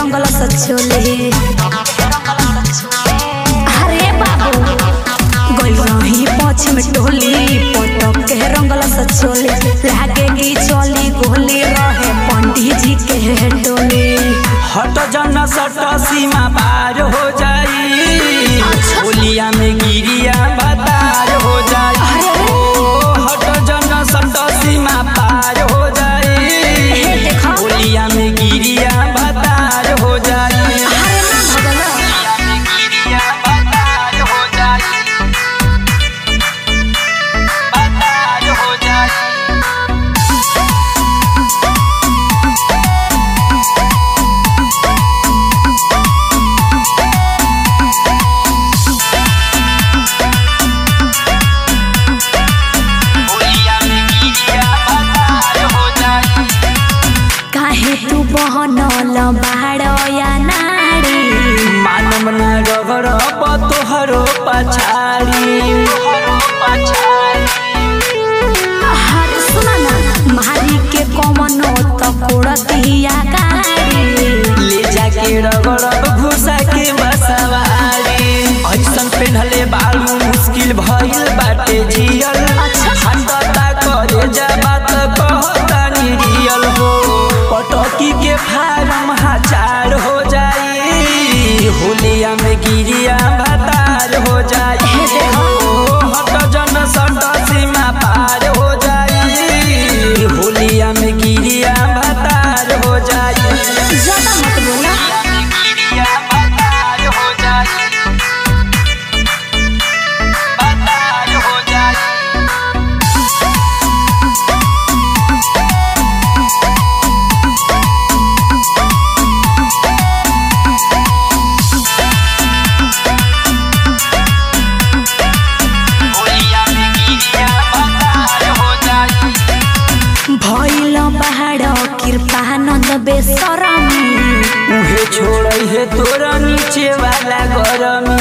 रंगल सचोले अरे बाबू गइल रही पछ में टोली पटक के रंगल सचोले लागे की चली गोली रहे पंडित जी के टोली हट जन सट सीमा पार हो जाई होलिया में गिरिया बतार हो जाई ओ हट जन सट सीमा पार हो जाई हे देखो। होलिया में गिरिया बतार हो जाई अरे ना भगला होलिया में गिरिया बतार हो जाई बतार हो जाई होलिया में गिरिया बतार हो जाई काहे तू बहनल बाड़ या नाड़ी मानम न रगड़ तोहरो पछाड़ी तोहरो पछाड़ी हर सुना ना मारी के कमनो त कोड़तिया गाड़ी ले जाके रगड़ब घुसा के बसवारी ऐसन पेन्हले बालू मुश्किल भइल बाटे जियल अच्छा। हटता करे जा बात कहता रियल हो पटकी के फारम हजार हो जाई होलिया में गिरिया भतार हो जाई हे देखो। ओ, हट जन सट सीमा पार हो जाई होलिया में गिरिया भतार हो जाई ज्यादा मत बोला गिरिया भतार हो जाई भतार हो जाई होलिया में गिरिया भतार हो जाई भइल पहाड़ कृपानंद बेसरमी उहे छोड़ै हे तोरा नीचे वाला गरमी